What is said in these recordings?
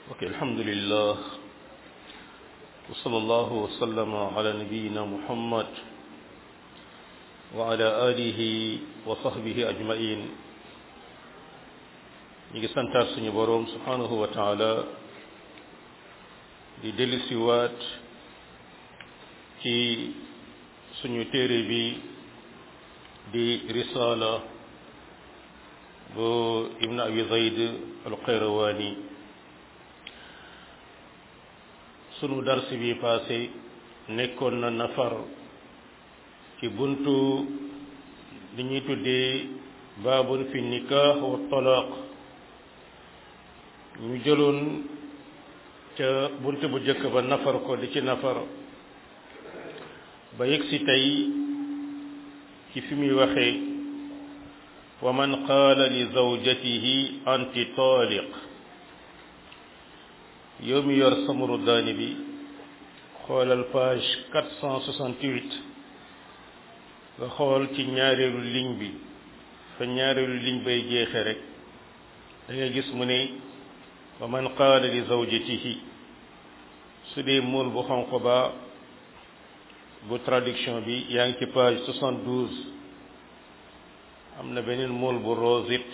ok alhamdulillah wa sallallahu wa sallama ala nabiyina muhammad wa ala alihi wa sahbihi ajmain ñi ngi santaat suñu boroom subhanahu wa taala di dellusiwaat ci suñu téere bi di risala bu ibn abi zayd alqayrawani sunu dars bi passé nekkoon na nafar ci buntu li ñuy tuddee baabun fi nikah wa talaq ñu jëloon ca buntu bu jëkk ba nafar ko di ci nafar ba yegg si tey ci fi muy waxee wa man qaala li zawjatihi anti taaliq yow mi yor samaru daani bi xoolal page 468 nga xool ci ñaareelu ligne bi fa ñaareelu ligne bay jeexe rek da ngay gis mu ne wa man qaala li zawjatihi su dee mool bu xonq ba bu traduction bi yaa ngi ci page 72 am na beneen mool bu rose it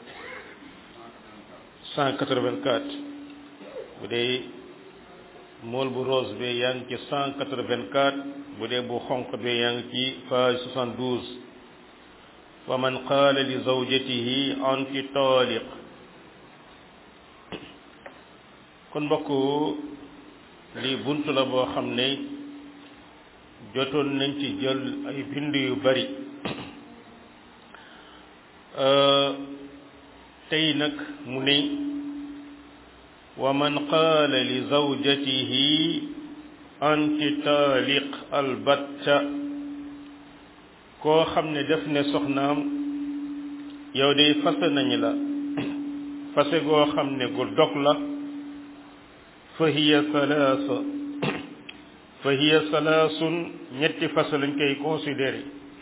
184 bu dee mool bu rose bi yaa ngi ci 184 bu dee bu xonq bi yaa ngi ci page 72 wa man qaala li zawjatihi anti taaliq kon mbokk lii bunt la boo xam ne jotoon nañ ci jël ay bind yu bari tey nag mu ne wa man qaala li zawjatihi anti taaliq albatta koo xam ne def ne soxnaam yow day fase nañu la fase goo xam ne gu dog la fa hiya salaasa fa hiya salaasun ñetti fase lañ koy considéré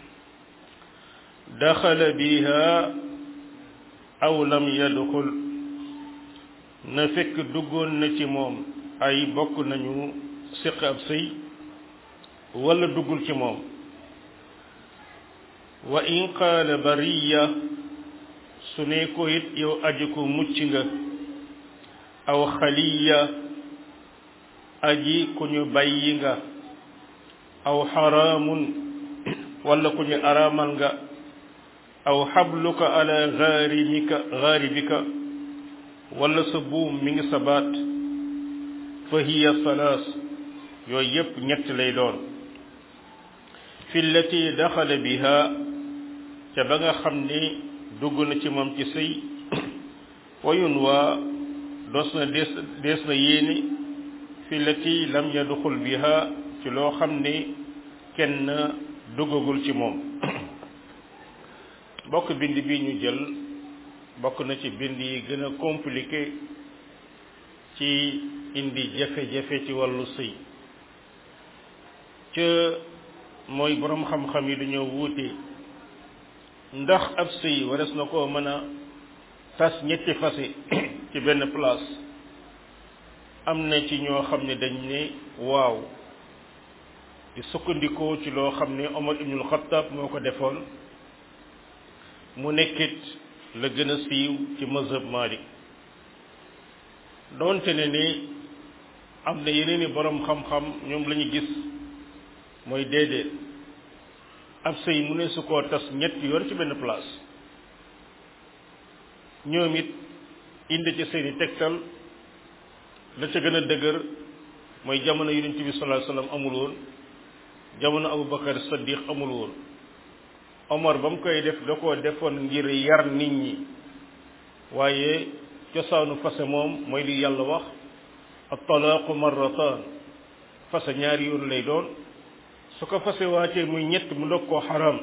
daxala biha aw lam yadxul na fekk duggoon na ci moom ay bokk nañu siq ab sëy wala duggul ci moom wa in qaala bariya su ne ko it yow aji ko mucc nga aw xaliya aji ku ñu bàyyi nga aw xaraamun wala ku ñu araamal nga aw xabluka ala gaarimika gaaribika wala sa buum mi ngi sa baat fa hiya salaas yooyu yépp ñett lay doon fi llati daxala biha ca ba nga xam ni dugg na ci moom ci sëy wayun waa doos na dees dees na yéene fi llati lam yadxul biha ci loo xam ni kenn duggagul ci moom bokk bind bi ñu jël bokk na ci bind yi gën a compliqué ci indi jafe-jafe ci wàllu sëy ca mooy boroom xam-xam yi dañoo wuute ndax ab sëy wares na koo mën a tas ñetti fase ci benn place am na ci ñoo xam ne dañ ne waaw di sukkandikoo ci loo xam ne Omar ibnul Xattaab moo ko defoon mu nekkit la gën a siiw ci mazhab Malik doonte ne ni am na yeneen i boroom xam-xam ñoom la ñu gis mooy déedéet ab sëy mu ne su koo tas ñetti yoon ci benn place ñoom it indi ci seeni tegtal la ca gën a dëgër mooy jamono yonent bi sallallahu alayhi wasallam amul woon jamono Abubakar Saddiq amul woon Omar ba mu koy def da koo defoon ngir yar nit ñi waaye cosaanu fase moom mooy li yàlla wax at-talaaqu marratan fase ñaari yoon lay doon su ko fase waatee muy ñett mu ndog koo xaram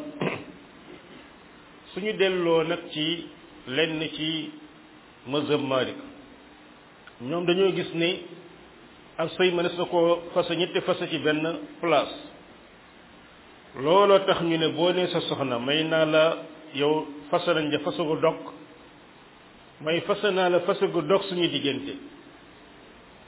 suñu delloo nag ci lenn ci mazhab Malik ñoom dañoo gis ni ak sëy mënees na koo fase ñetti fase ci benn place looloo tax ñu ne boo nee sa soxna may naa la yow fase nañ ja fase gu dog may fase naa la fase gu dog suñu diggante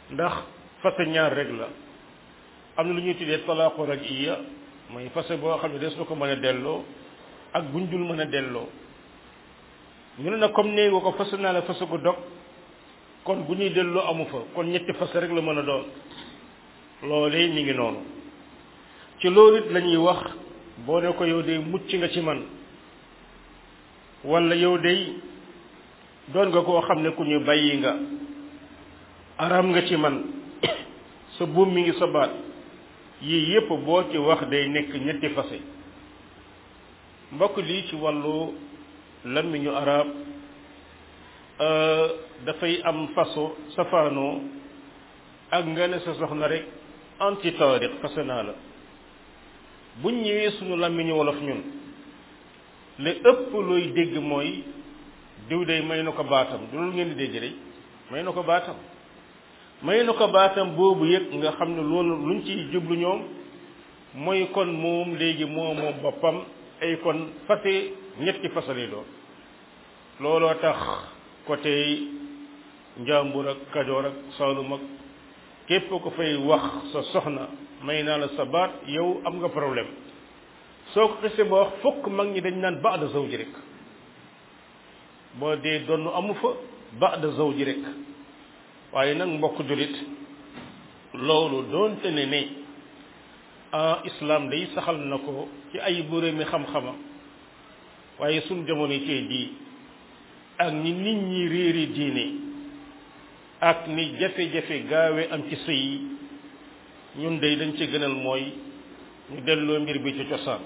ndax fase ñaar rek la am na lu ñuy tuddee talaaqu raj'iya mooy fase boo xam ne des na ko mën a delloo ak buñ dul mën a delloo ñu ne nag comme nee nga ko fase naa la fase ko dog kon bu ñuy delloo amu fa kon ñetti fase rek la mën a doon loolee mi ngi noonu ci loolu it la ñuy wax boo ne ko yow de mucc nga ci man wala yow de doon nga koo xam ne ku ñu bàyyi nga araam nga ci man sa buum mi ngi sa baat yii yépp boo ci wax day nekk ñetti fase mbokk lii ci wàllu làmmiñu arab dafay am façon safaanoo ak nga ne sa soxna rek anti taariq fase naa la buñ ñëwee suñu làmmiñu wolof ñun li ëpp looy dégg mooy diw day may na ko baatam du loolu ngeen di dégg rek may na ko baatam may na ko baatam boobu yëg nga xam ne loolu luñ ciy jublu ñoom mooy kon moom léegi moo moom boppam ay kon fase ñetti fasale doon looloo tax côté njàmbur ak kajoor ak saalum ak képp ko fay wax sa soxna may naa la sa baat yow am nga problème soo ko xisee ba wax fokk mag ñi dañ naan baada zawji rek boo dee donn amu fa baada zawji rek waaye nag mbokk julit loolu doonte ne ne ah islam day saxal na ko ci ay boróomi xam-xama waaye suñ jamono tey jii ak ni nit ñi réeri diine ak ni jafe-jafe gaawe am ci sëy yi ñun day dañ ci gënal mooy ñu delloo mbir bi ci cosaan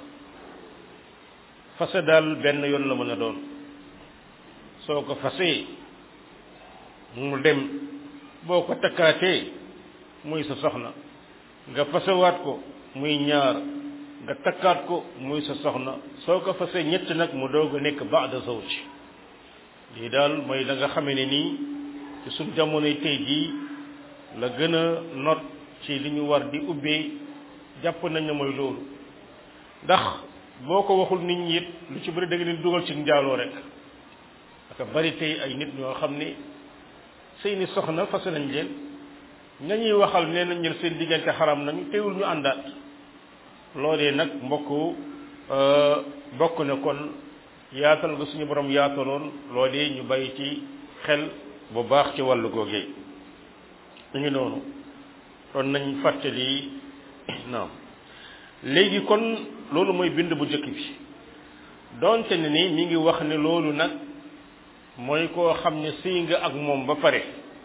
fase daal benn yoon la mën a doon soo ko fasee mu dem boo ko takkaatee muy sa soxna nga fasewaat ko muy ñaar nga takkaat ko muy sa soxna soo ko fasee ñett nag mu doog a nekk baada zawj lii daal mooy la nga xamee ne nii ci suñ jamonoy tey jii la gën a not ci li ñu war di ubbee jàpp nañ ne mooy loolu ndax boo ko waxul nit ñi it lu ci bëri da nga leen dugal ci njaaloo rek aka bari tey ay nit ñoo xam ne seeni soxna fase nañ leen ñañuy waxal nee nañ leen seen diggante xaram nañu teewul ñu àndaat loolee nag mbokk bokk na kon yaatal nga suñu borom yaataloon loolee ñu bàyyi ci xel bu baax ci wàllu googee ñu ngi noonu kon nañ fàttali naam léegi kon loolu mooy bind bu njëkk bi donte ne ni mi ngi wax ne loolu nag mooy koo xam ne sëy nga ak moom ba pare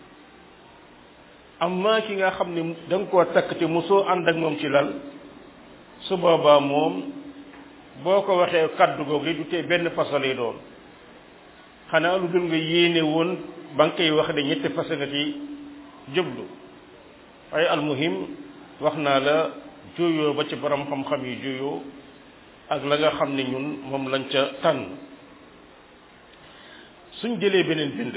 amma ki nga xam ne da nga koo takk te mosoo ànd ak moom ci lal su boobaa moom boo ko waxee kaddu googu du tee benn façon doon xanaa lu dul nga yéene woon ba nga koy wax de ñetti façon nga ci jublu waaye almuhim wax naa la juyoo ba ci borom xam-xam yi juyoo ak la nga xam ne ñun moom lañ ca tànn suñ jëlee beneen bind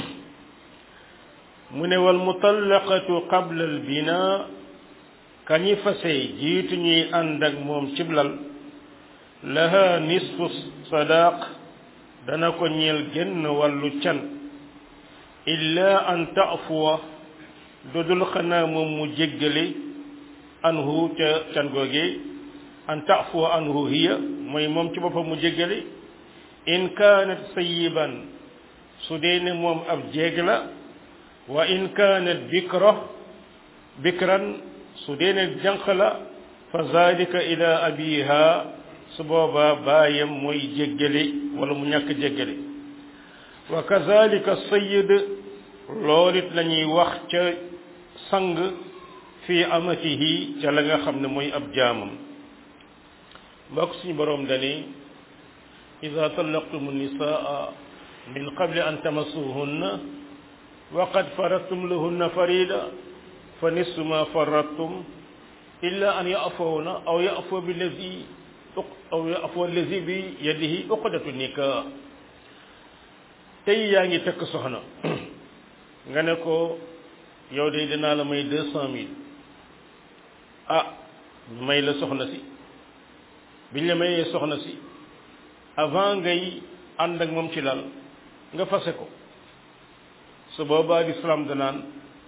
mu ne wal mutallaqatu qabla al bina kañi fase jiitu ñuy ànd ak moom ciblal laha nisfu sadaq dana ko ñeel genn wàllu can illa an taafuwa dudul xanaa moom mu jéggale anhu ca can googe an taafuwa anhu hiya mooy moom ci boppam mu jéggale in kaanat sayiban su dee ne moom ab jéeg la wa in kaanat bikra bikran su dee ne jànq la fa zalika ila abiha su boobaa baayam mooy jéggale wala mu ñàkk jéggale wa kazalika sayid loolu it la ñuy wax ca sang fi amatihi ca la nga xam ne mooy ab jaamam mbokk suñu boroom dani ida tallaqtum nisaa min qabli an tamassuhunna wa qad faradtum lahunna farida fa nisfu ma faradtum illa an ya'fawna aw ya'fu billazi aw ya'fu allazi bi yadihi uqdatu nikah tey yaa ngi tekk soxna nga ne ko yow de dinaa la may deux cent mille ah ñu may la soxna si biñ la mayee soxna si avant ngay ànd ak moom ci lal nga fase ko su boobaa lislaam danaan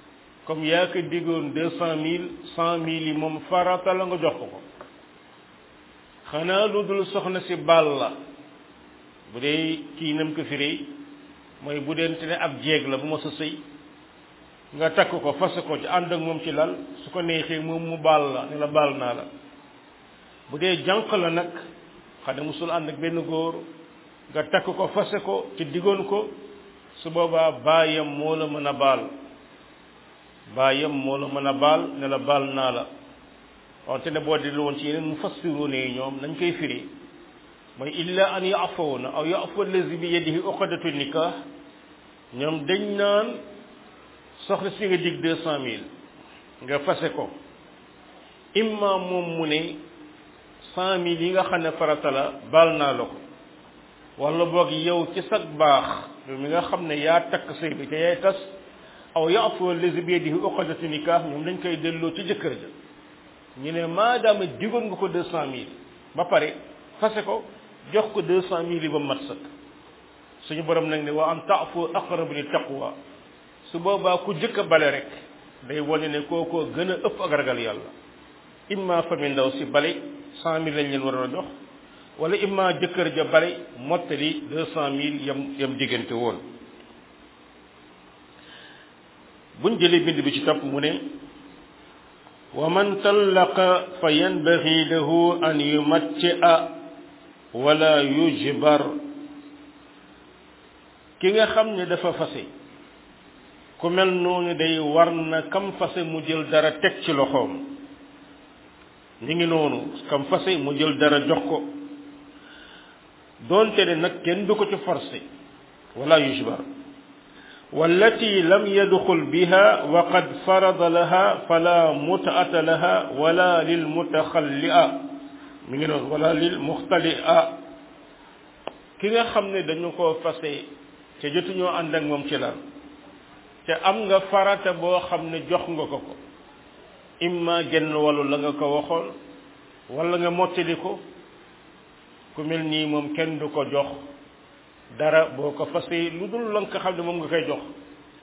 comme yaa ko diggoon deux cent mille cent mille yi moom farata la nga jox ko ko xanaa lu dul soxna si baal la bu dee kii nam ko firi mooy bu dente ne ab jeeg la bu ma sa sëy nga takk ko fas ko ci ànd ak moom ci lal su ko neexee moom mu baal la ne la baal naa la bu dee jànq la nag xam ne musul ànd ak benn góor nga takk ko fase ko ci diggoon ko su boobaa baayam moo la mën a baal baayam moo la mën a baal ne la baal naa la wante ne boo dellu woon ci yeneen mu fassiroone yi ñoom nañ koy firi mooy illa an yaafawna aw yaafu allazi bi yadihi uqdatu nikah ñoom dañ naan soxna si nga dig deux cent mille nga fase ko imma moom mu ne cent mille yi nga xam ne farata la baal naa la ko wala boog yow ci sag baax yow mi nga xam ne yaa takk sëy bi te yaay tas aw yaafu allazi bi yadihi uqdatu nikah ñoom dañ koy delloo ci jëkkër ja ñu ne maadaama digoon nga ko deux cent mille ba pare fase ko jox ko deux cent mille yi ba mat sëkk suñu borom nag ne wa an taafu aqrabu li taqwa su boobaa ku jëkk a bale rek day wane ne kookoo gën a ëpp ak ragal yàlla imma famille ndaw si bale cent mille lañ leen war a jox wala imma jëkkër ja bale mottali deux cent mille yam yam diggante woon buñ jëlee bind bi ci topp mu ne wa man tallaqa fa yanbaghi lahu an yumatti'a wala yujbar ki nga xam ne dafa fase ku mel noonu day war na kam fase mu jël dara teg ci loxoom ñu ngi noonu kam fase mu jël dara jox ko doonte ne nag kenn du ko ci forcé wala yujbar wallati lam yadxul biha wa qad farada laha fala mutaata laha wala lil mutaxallia mi ngi noonu wala lil muxtalia ki nga xam ne dañu ko fase te jotuñoo ànd ak moom ci la te am nga farata boo xam ne jox nga ko ko imma genn wàllu la nga ko waxoon wala nga mottali ko ku mel nii moom kenn du ko jox dara boo ko fase lu dul la nga xam ne moom nga koy jox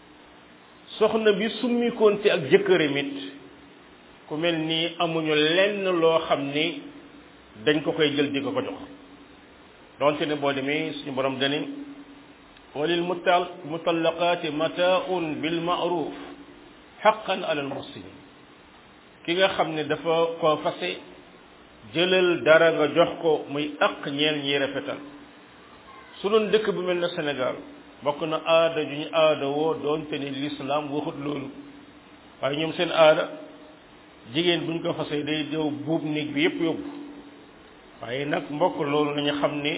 soxna bi summikoonte ak jëkkëram it ku mel nii amuñu lenn loo xam ni dañ ko koy jël di ko ko jox donte ne boo demee suñu borom dani walil mutal mutallaqaati mataaun bil maaruf xaqan ala al muhsinin ki nga xam ne dafa ko fase jëlal dara nga jox ko muy aq ñeel ñi rafetal su doon dëkk bu mel ne Sénégal bokk na aada ju ñu aada woo doonte ni l'islam waxut loolu waaye ñoom seen aada jigéen buñ ko fasee day dew buub néeg bi yépp yóbbu waaye nag mbokk loolu nañu xam ni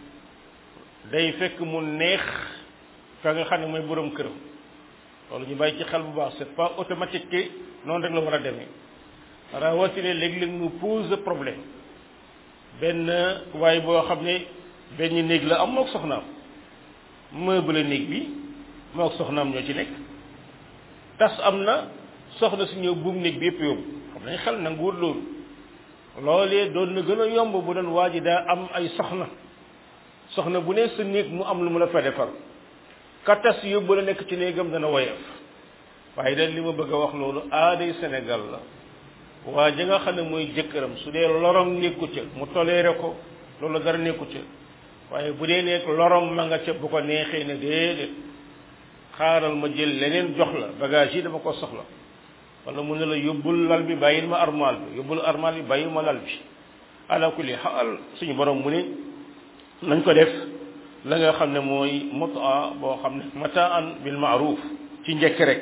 day fekk mu neex ka nga xam ne mooy borom këram loolu ñu bàyyi ci xel bu baax c'est pas automatique que noonu rek la war a demee rawatina léeg-léeg mu pose problème benn waaye boo xam ne benn néeg la am mook soxnaam meuble néeg bi mook soxnaam ñoo ci nekk tas am na soxna si ñëw buum néeg bi yëpp yóbbu xam nañ xel nanguwul loolu loolee doon na gën a yomb bu doon waa ji daa am ay soxna soxna bu ne sa néeg mu am lu mu la fa defar ka tas yóbbu la nekk ci néegam dana woyof waaye daal li ma bëgg a wax loolu aaday Sénégal la waa ji nga xam ne mooy jëkkëram su dee lorom nekku ca mu toléré ko loolu dara nekku ca waaye bu dee nekk lorom ma nga ca bu ko neexee ne déedéet xaaral ma jël leneen jox la bagage yi dama ko soxla wala mu ne la yóbbul lal bi bàyyil ma armal bi yóbbul armal bi bàyyil ma lal bi ala kulli xaal suñu borom mu ne nañ ko def la nga xam ne mooy mutaa boo xam ne mataan bil maaruf ci njëkk rek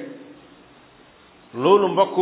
loolu mbokk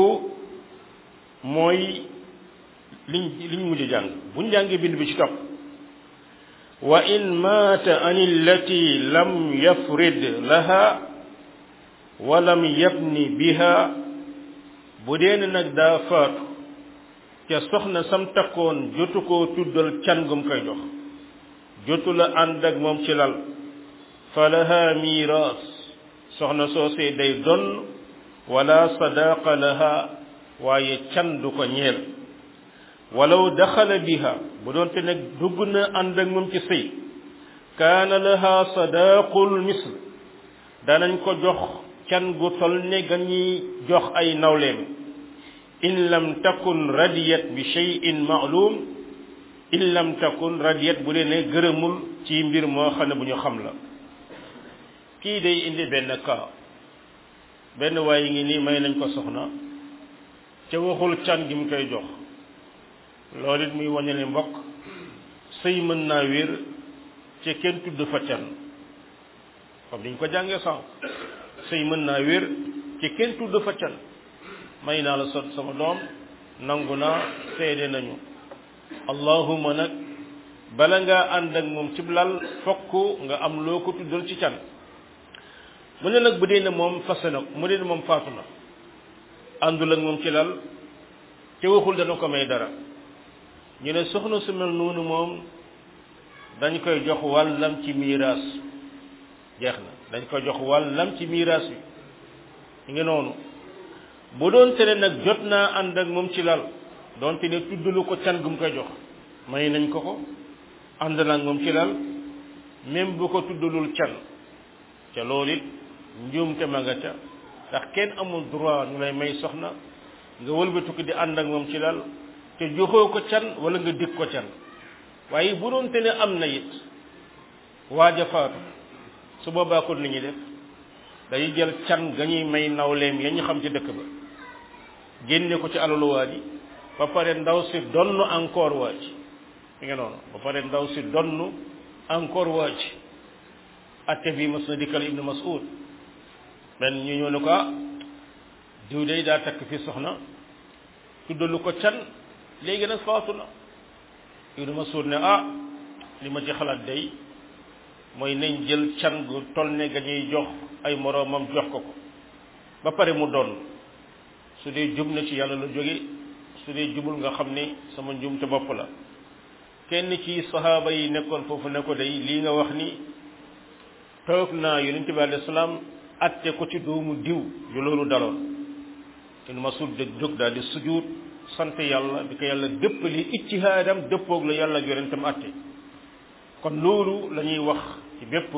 mooy liñ liñ mujj jàng buñ jàngee bind bi ci topp wa in maata an illati lam yafrid laha wa lam yabni biha bu dee nag daa faatu ca soxna sam takkoon jotu koo tuddal can gum koy jox jotu la ànd ak moom ci lal fa laha miiras soxna soosee day donn wala sadaqa laha waaye can du ko ñeel walaw daxala biha bu doonte nag dugg na ànd ak moom ci sëy kaana laha sadaqul misl danañ ko jox can gu tol ne ga ñuy jox ay nawleem in lam takun radiyat bi shay'in ma'lum in lam takun radiyat bu dee ne gërëmul ci mbir moo xam ne bu ñu xam la kii day indi benn cas benn waaye ngi nii may nañ ko soxna ca waxul can gi mu koy jox loolu it muy waññe ne mbokk sëy mën naa wér ca kenn tudd fa can comme niñ ko jàngee sànq sëy mën naa wér ci kenn tudd fa can may naa la sot sama doom nangu naa seede nañu allahuma nag bala ngaa ànd ak moom cib lal fokk nga am loo ko tuddal ci can mu ne nag bu dee ne moom fase na mu dee ne moom faatu na àndul ak moom ci lal te waxul dana ko may dara ñu ne soxna su mel noonu moom dañ koy jox wàllam ci miiraas jeex na dañ koy jox wàllam ci miiraas bi ñu ngi noonu bu doon tere nag jot naa ànd ak moom ci lal doonte ne tuddalu ko can gu mu koy jox may nañ ko ko ànd na ak moom ci lal même bu ko tuddalul can ca loolu it njuumte ma nga ca ndax kenn amul droit ñu lay may soxna nga wëlbatu ko di ànd ak moom ci lal te joxoo ko can wala nga dig ko can waaye bu doon te ne am na it waaja faatu su boobaa kon li ñuy def day jël can ga ñuy may nawleem ya ñu xam ci dëkk ba génne ko ci alalu waa ji ba pare ndaw si donn encore waa ji mi nga noonu ba pare ndaw si donn encore waa ji atte bi mas na dikkal ibnu mas'ud benn ñu ñëw ne ko ah diw day daa takk fi soxna tuddalu ko can léegi nag faatu na ibnu mas'ud ne ah li ma ci xalaat day mooy nañ jël can gu toll ne ga ñuy jox ay moroomam jox ko ko ba pare mu doon su dee jub na ci yàlla la jóge su dee jubul nga xam ne sama njum te bopp la kenn ci sahaaba yi nekkoon foofu ne ko day lii nga wax ni toog naa yonent bi alayhi salaam atte ko ci doomu diw yu loolu daloon ibnu masud de jóg daal di sujud sant yàlla bi ko yàlla dëppali ijtihaadam dëppoog la yàlla ak yonentam atte kon loolu la ñuy wax ci bépp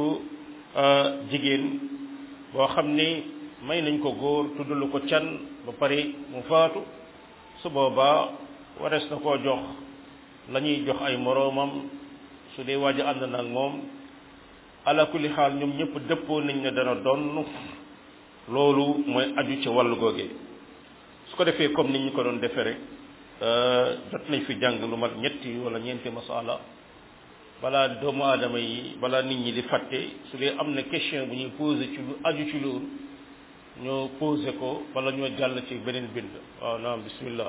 jigéen boo xam ne may nañ ko góor tuddalu ko can ba pare mu faatu su boobaa warees na koo jox la ñuy jox ay moroomam su dee waaj a ànd na ak moom ala kulli xaal ñoom ñëpp dëppoo nañ ne dana donn loolu mooy aju ci wàllu googee su ko defee comme ni ñu ko doon defee rek jot nañ fi jàng lu mat ñetti wala ñeenti masala balaa doomu aadama yi balaa nit ñi di fàtte su dee am na question bu ñuy posé ci lu aju ci loolu ñoo posé ko wala ñoo jàll ci beneen bind waaw naam bismillah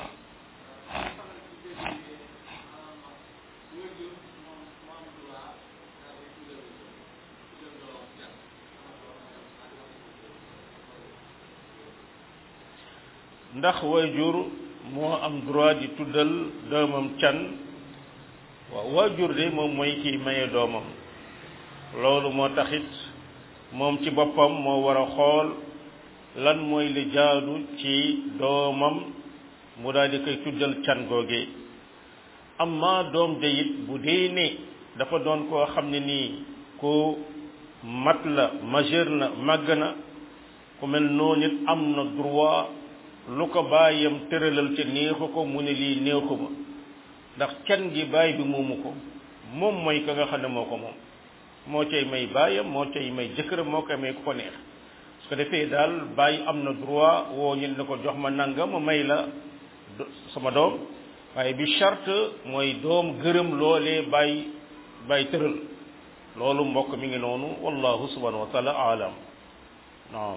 ndax waajur moo am droit di tuddal doomam can waaw waajur de moom mooy kiy maye doomam loolu moo taxit moom ci boppam moo war a xool lan mooy li jaadu ci doomam mu daal di koy tuddal can googee amma doom de it bu dee ne dafa doon koo xam ne nii ku mat la majeur na màgg na ku mel noonu it am na droit lu ko bàyyam tëralal ca neexu ko mu ne lii neexu ma ndax can gi baay bi moomu ko moom mooy ka nga xam ne moo ko moom moo cay may baayam moo cay may jëkkëram moo koy may ku ko neex su ko defee daal baay am na droit woo ñu ne ko jox ma nangam ma may la sama doom waaye bi charte mooy doom gërëm loolee baay baay tëral loolu mbokk mi ngi noonu wallahu subhanahu wa taala alam naam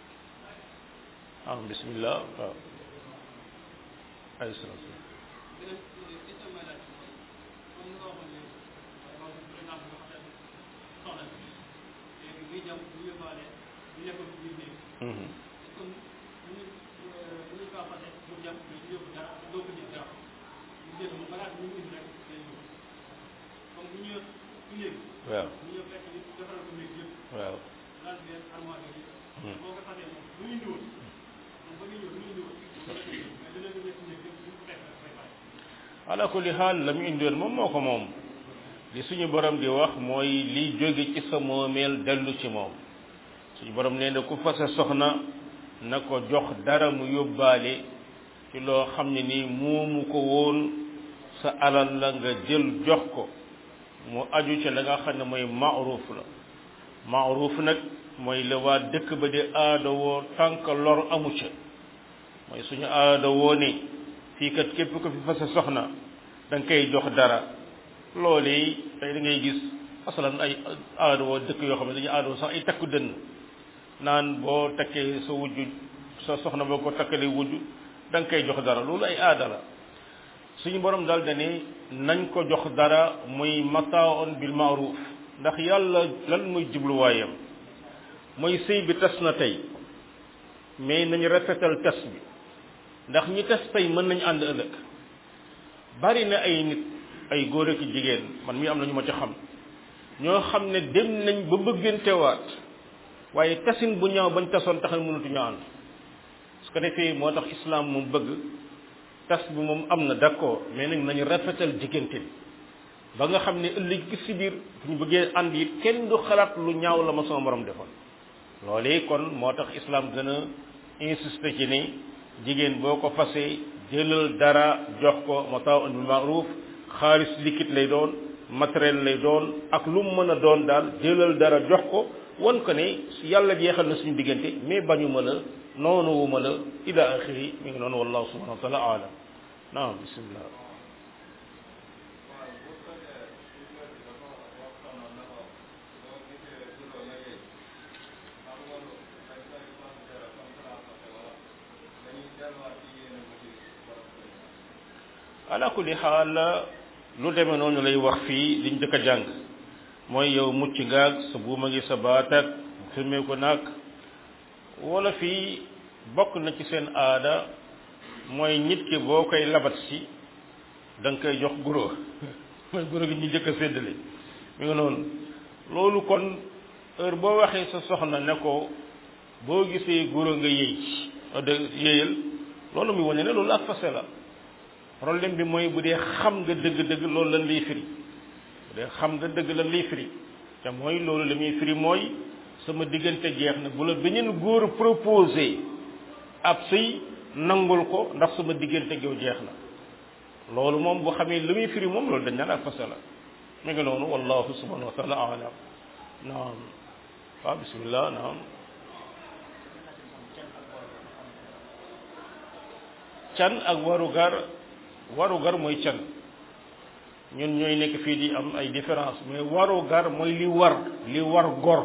naam bismillah waaw ay salaam waaw waaw ala kulli xaal la mu indiwoon moom moo ko moom li suñu borom di wax mooy liy jóge ci sa moomeel dellu ci moom suñu borom nee na ku fase soxna na ko jox dara mu yóbbaale ci loo xam ne nii moomu ko woon sa alal la nga jël jox ko mu aju ca la nga xam ne mooy maaruf la maaruf nag mooy la waa dëkk ba di aada woo tànk lor amu ca mooy suñu aada woo ne fii kat képp ko fi fase soxna da nga koy jox dara loolu tey da ngay gis asalan ay aada woo dëkk yoo xam ne dañuy aada woo sax ay takku dënn naan boo takkee sa wujju sa soxna boo ko takkalee wujju da nga koy jox dara loolu ay aada la suñu borom daal dane nañ ko jox dara muy mataaon bil maaruf ndax yàlla lan muy jubluwaayam mooy sëy bi tas na tey mais nañu rafetal tas bi ndax ñi tas tey mën nañu ànd ëllëg bari na ay nit ay góor ak jigéen man mi am na ñu ma ci xam ñoo xam ne dem nañ ba bëggantewaat waaye tasin bu ñaaw bañ tasoon tax na mënatuñu ànd su ko defee moo tax islam moom bëgg tas bi moom am na d'accord mais nag nañu rafetal diggante bi ba nga xam ne ëllëg gi si biir bu ñu bëggee ànd it kenn du xalaat lu ñaaw la ma sama borom defoon loolee kon moo tax islam gën a insister ci ne jigéen boo ko fasee jëlal dara jox ko mataaun bil ma'ruf xaalis liquide lay doon matériel lay doon ak lu mu mën a doon daal jëlal dara jox ko wan ko ne yàlla jeexal na suñu diggante mais bañu ma la noonu wu ma la ila axiri mi ngi noonu wallahu subhanahu wa taala alam naam bismillah ala kulli xaal lu demee noonu lay wax fii liñ dëkk a jàng mooy yow mucc ngaag sa buuma ngi sa baatak firmee ko naag wala fii bokk na ci seen aada mooy nit ki boo koy labat si da nga koy jox guro mooy guro gi ñu jëkk a séddale mi nga noonu loolu kon heure boo waxee sa soxna ne ko boo gisee guro nga yëy de yëyal loolu muy wane ne loolu ak fase la problème bi mooy bu dee xam nga dëgg-dëgg loolu lan lay firi bu dee xam nga dëgg lan lay firi te mooy loolu la muy firi mooy sama diggante jeex na bu la beneen góor proposé ab sëy nangul ko ndax sama diggante yow jeex na loolu moom bu xamee lu muy firi moom loolu dañ naan ak fase la mi ngi noonu wallahu subhanahu wa taala alam naam waaw bismillah naam can ak warugar warugar mooy can ñun ñooy nekk fii di am ay différence mais warugar mooy li war li war gor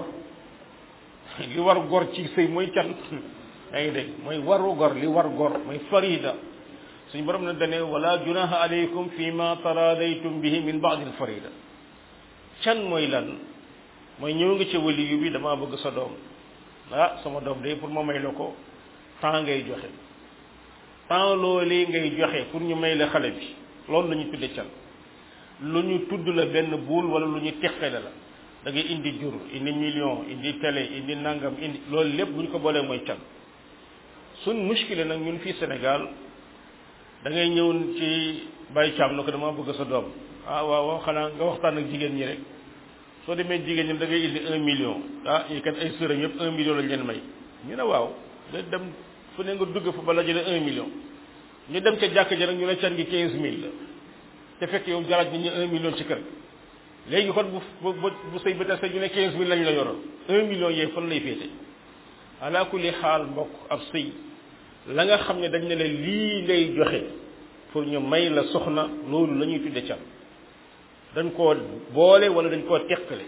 li war gor ci sëy mooy can yaa ngi dégg mooy warugar li war gor mooy farida suñu borom na dane wala junaha alaykum fi ma taradaytum bihi min ba'd al farida can mooy lan mooy ñëw nga ci waliyu bi damaa bëgg sa doom ah sama doom day pour ma may la ko temps ngay joxe temps loolee ngay joxe pour ñu may la xale bi loolu la ñu tudde can lu ñu tudd la benn buul wala lu ñu teqale la da ngay indi jur indi million indi télé indi nangam indi loolu lépp bu ñu ko boolee mooy can suñ muskile nag ñun fii Sénégal da ngay ñëw ci Baye Thiam na ko dama bëgg sa doom ah waaw waaw xanaa nga waxtaan ak jigéen ñi rek soo demee jigéen ñi da ngay indi un million ah ñi kat ay sërëm yëpp un million lañ leen may ñu ne waaw nga dem fu ne nga dugg fa ba la jëlee un million ñu dem ca jàkk ji nag ñu ne can gi quinze mille la te fekk yow jaraaj ni ñu un million ci kër léegi kon bu bu bu sëy ba tase ñu ne quinze mille lañ la yoroon un million yee fan lay féete ala kulli xaal mbokk ab sëy la nga xam ne dañ ne la lii ngay joxe pour ñu may la soxna loolu la ñuy tudde can dañ koo boole wala dañ koo teqale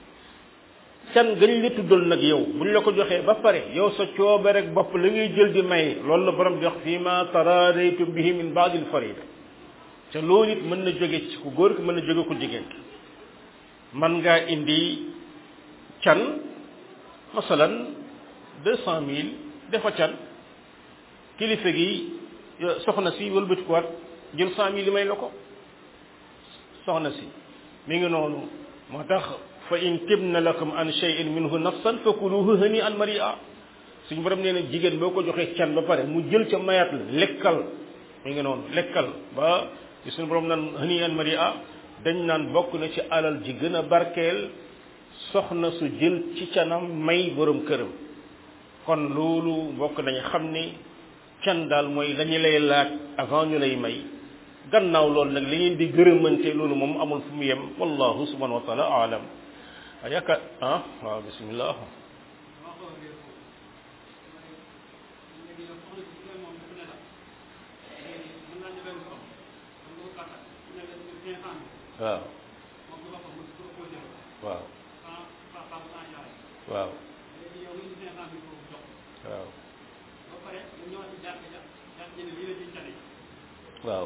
can gañ la tuddal nag yow buñ la ko joxee ba pare yow sa coobe rek bopp la ngay jël di may loolu la borom di wax fii ma taradaytum bihi min baadil farida te loolu it mën na jóge ci ku góor ki mën na jóge ku jigéen ki man ngaa indi can masalan deux cent mille defa can kilifa gi soxna si wëlbati ko waat jël cent mille yi may la ko soxna si mi ngi noonu moo tax fa in tibna lakum an shay'in minhu nafsan fakuluhu hani an maria suñu borom nee na jigéen boo ko joxee can ba pare mu jël ca mayaat la lekkal mi ngi noonu lekkal ba ci suñu borom naan hani an maria dañ naan bokk na ci alal ji gën a barkeel soxna su jël ci canam may borom këram kon loolu bokk nañu xam ni can daal mooy lañu lay laaj avant ñu lay may gannaaw loolu nag li ngeen di gërëmante loolu moom amul fu mu yem wallahu subhanahu wa taala alam yaakaar ah waaw bismillah waaw waaw waaw waaw waaw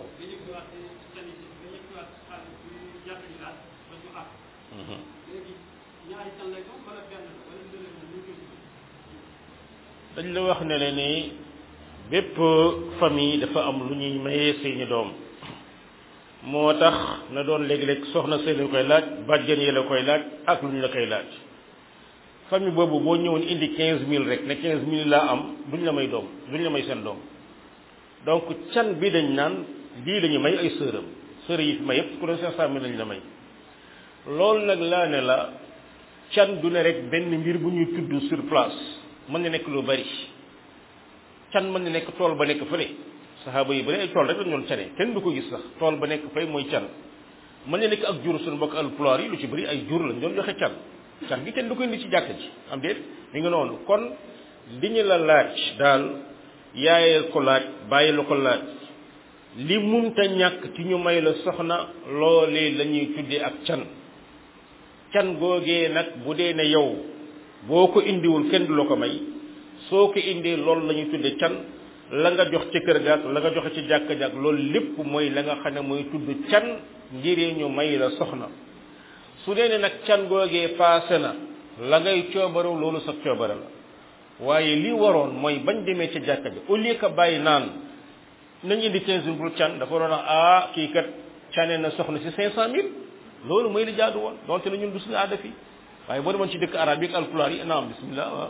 dañ la wax ne le ni bépp famille dafa am lu ñuy mayee seeni doom moo tax na doon léeg-léeg soxna see la koy laaj bàjjen yi la koy laaj ak lu ñu la koy laaj famille boobu boo ñëwoon indi quinze mille rek ne quinze mille laa am duñ la may doom duñ la may seen doom donc can bi dañ naan lii la ñu may ay sëram sër yi fi may yëpp ku ne cinq cent mille lañ la may loolu nag laa ne la can du ne rek benn mbir bu ñuy tudd sur place mën na nekk lu bari can mën na nekk tool ba nekk fële saxaaba yi bari ay tool rek lañ doon cane kenn du ko gis sax tool ba nekk fay mooy can mën na nekk ak jur suñu mbokk alpulaar yi lu ci bëri ay jur lañ doon joxe can can gi kenn du ko indi ci jàkk ji am déet mi ngi noonu kon li ñu la laaj daal yaayee ko laaj bàyyi la ko laaj li munta ñàkk ci ñu may la soxna loolee la ñuy tuddee ak can can googee nag bu dee ne yow boo ko indiwul kenn du la ko may soo ko indee loolu la ñuy tuddee can la nga jox ci kër gaak la nga joxe ci jàkk jàkk loolu lépp mooy la nga xam ne mooy tudd can ngiree ñu may la soxna su dee ne nag can googee paase na la ngay coobarew loolu sa coobare la waaye li waroon mooy bañ demee ca jàkka ji au lieu que bàyyi naan nañ indi quinze mille pour can dafa waroon a ah kii kat cane na soxna si cinq cent mille loolu mooy li jaadu woon donte la ñun du suñu aada fii waaye boo demoon ci dëkk arab yi ak alpulaar yi naam bismillah waaw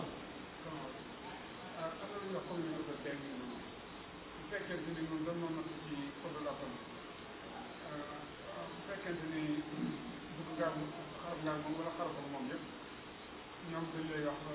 ñoom dañ lay wax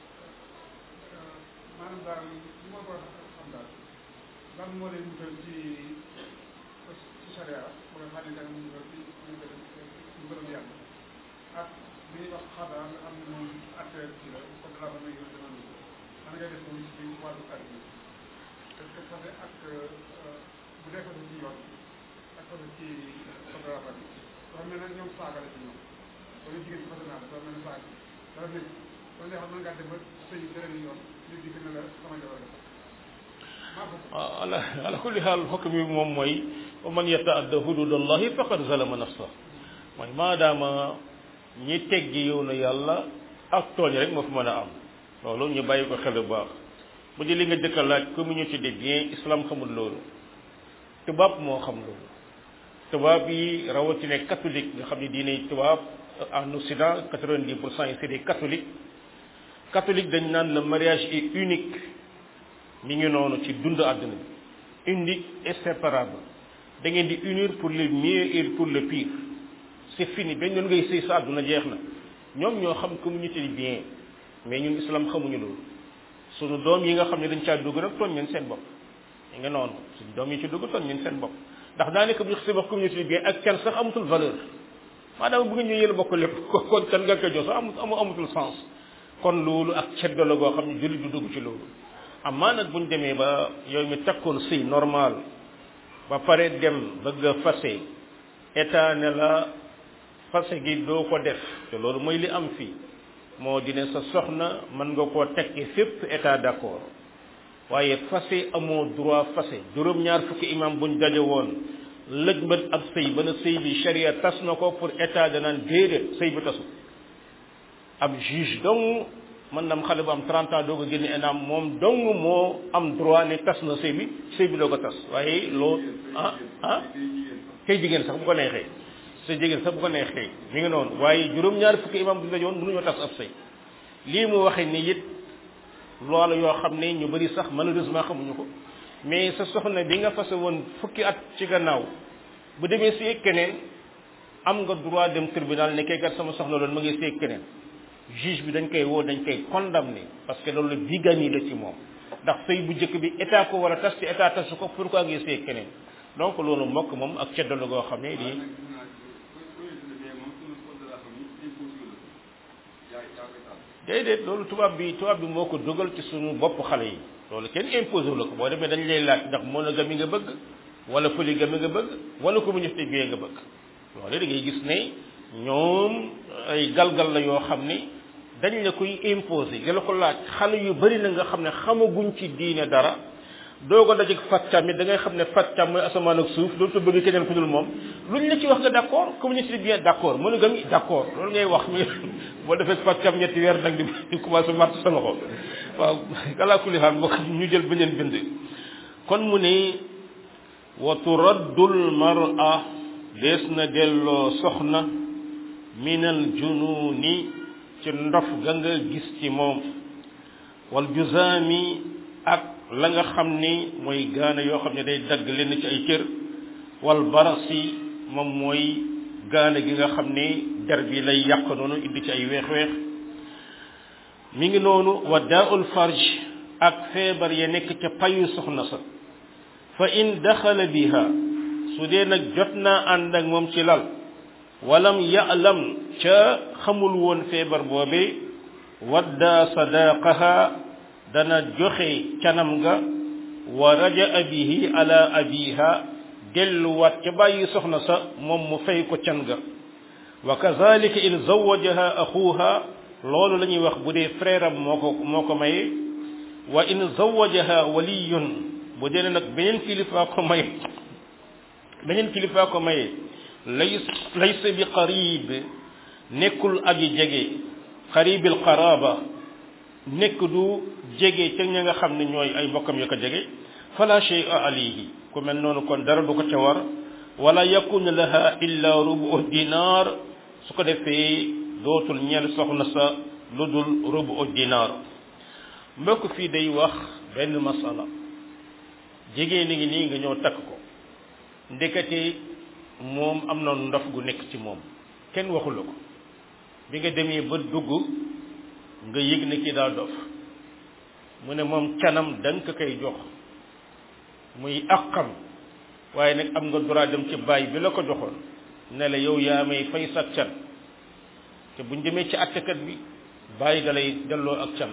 maanaam daal li ma ko xam daal lan moo leen wutal ci ci charia ba nga xam ne danga mu wutal ci ci mbërëm yàlla ak li ñuy wax xadaa nga xam ne moom affaire ci la code de la famille yooyu dama ni man ngay def moom ci wàllu kàddu gi est-ce que fase ak bu dee fase ci yoon ak fase ci code de la famille dafa mel ne ñoom saaga la ci ñoom wala jigéen ci fase naa dafa mel ne saaga dafa nekk kon de xam nga dem ba sëy beneen yoon nit di gën a la sama jabar ala ala kulli xaal xokk bi moom mooy wa man yataadda hududallahi faqad zalama nafsa mooy maadaama ñi teggi yow na yàlla ak tooñ rek moo fi mën a am loolu ñu bàyyi ko xel bu baax bu di li nga jëkk a laaj communauté des biens islam xamul loolu tubaab moo xam loolu tubaab yi rawatina catholique nga xam ne diine tubaab en Occident quatre-vingt-dix pour cent yi c'est des catholiques catholique dañ naan le mariage est unique mi ngi noonu ci dund àdduna bi unique et séparable da ngeen di unir pour le mieux et pour le pire c'est fini benn yoon ngay sëy sa àdduna jeex na ñoom ñoo xam communauté bi bien mais ñun islam xamuñu loolu sunu doom yi nga xam ne dañ caa dugg nag tooñ ñeen seen bopp mi ngi noonu suñu doom yi ci dugg tooñ ñeen seen bopp ndax daanaka bu ñu xasee wax communauté bi bien ak can sax amatul valeur maanaam bu ngeen ñu yéen bokk lépp kon kan nga koy jox sax amut amatul sens kon loolu ak ceddo la goo xam ne jullit du dugg ci loolu amaa nag buñ demee ba yow mi takkoon sëy normal ba pare dem bëgg a fase état ne la fase gi doo ko def te loolu mooy li am fii moo di ne sa soxna mën nga koo tekki fépp état d'accord waaye fase amoo droit fase juróom-ñaar fukki imam buñ daje woon lëj mbët ab sëy ba na sëy bi charia tas na ko pour état danaan déedéet sëy bi tasu ab juge dong man nam xale bu am 30 ans doo ko génne ENAM moom dong moo am droit ne tas na sëy bi sëy bi doo ko tas waaye loo ah ah kay jigéen sax bu ko neexee sa jigéen sax bu ko neexee mi ngi noonu waaye juróom-ñaari fukki imam bu dajoon mënuñoo tas ab sëy lii mu waxee ni it loolu yoo xam ne ñu bari sax malheureusement xamuñu ko mais sa soxna bi nga fase woon fukki at ci gannaaw bu demee si keneen am nga droit dem tribunal ne kay kat sama soxna loolu ma ngi seeg keneen juge bi dañ koy woo dañ koy condamné parce que loolu bigamie la ci moom ndax sëy bu njëkk bi état ko war a tas ci état tasu ko pourquoi ngi seeg keneen donc loolu mbokk moom ak ceddalu goo xam ne lii déedéet loolu tubaab bi tubaab bi moo ko dugal ci suñu bopp xale yi loolu kenn imposé la ko boo demee dañ lay laaj ndax monogamie nga bëgg wala polygamie nga bëgg wala communauté bi nga bëgg loolu da ngay gis ne ñoom ay galgal la yoo xam ni dañ la koy imposé di la ko laaj xale yu bari na nga xam ne xamaguñ ci diine dara doo ko dajeeg faccam it da ngay xam ne faccam mooy asamaan ak suuf dootu bëgg keneen ku dul moom luñ la ci wax nga d' accord communauté bien d' accord monogamie d' accord loolu ngay wax mi boo defee faccam ñetti weer nag di di commencé màtt sa loxo waaw kalaa kulli xaal mbokk ñu jël beneen bind kon mu ne wa turaddul mar'a dees na delloo soxna minal jununi ci ndof ga nga gis ci moom wal juzaami ak la nga xam ni mooy gaana yoo xam ne day dagg leen ci ay cër wal barasi moom mooy gaana gi nga xam ni der bi lay yàq noonu indi ci ay weex-weex mi ngi noonu wa daaul farj ak feebar ya nekk ca payu soxna sa fa in daxala biha su dee nag jot naa ànd ak moom ci lal walam ya'lam ca xamul woon feebar boobe wadda sadaqaha dana joxe canam nga wa raja'a bihi ala abiha delluwaat ca bàyyi soxna sa moom mu fay ko can ga wa kazalika in zawajaha axuha loolu la ñuy wax bu dee frère am moo ko moo ko maye wa in zawajaha waliyun bu dee nag beneen kilifaa ko maye beneen kilifaa ko maye lay laysa bi qarib nekkul aji jege qaribil qaraba nekk du jege ca ña nga xam ne ñooy ay mbokkam ya ko jege fala shay'a alayhi ku mel noonu kon dara du ko ca war wala yakun laha illa rubu dinar su ko defee dootul ñeel soxna sa lu dul rubu dinar mbokk fii day wax benn masala jigéen ngi nii nga ñëw takk ko ndekete moom am na ndof gu nekk ci moom kenn waxu la ko bi nga demee ba dugg nga yëg ne kii daa dof mu ne moom canam da nga ko koy jox muy àqam waaye nag am nga droit dem ci baay bi la ko joxoon ne la yow yaa may fay sa can te buñ demee ci attekat bi bàyyi da lay delloo ak can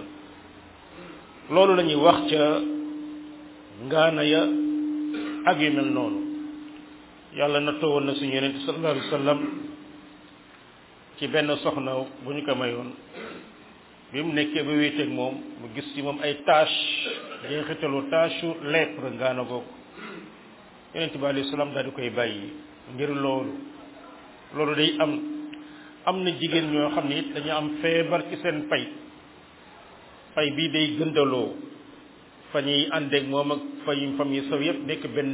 loolu la ñuy wax ca ngaana ya ak yu mel noonu yàlla na toowoon na suñu yonente sallallahu alayhi wa sallam ci benn soxna bu ñu ko mayoon bi mu nekkee ba wéeteeg moom mu gis ci moom ay tâche jeexitalu tâche lèpre ngaana googu yonente bi alayhi salaam daal di koy bàyyi ngir loolu loolu day am am na jigéen ñoo xam ne it dañu am feebar ci seen pay pay bii day gëndaloo fa ñuy àndeeg moom ak fay fam yi saw yëpp nekk benn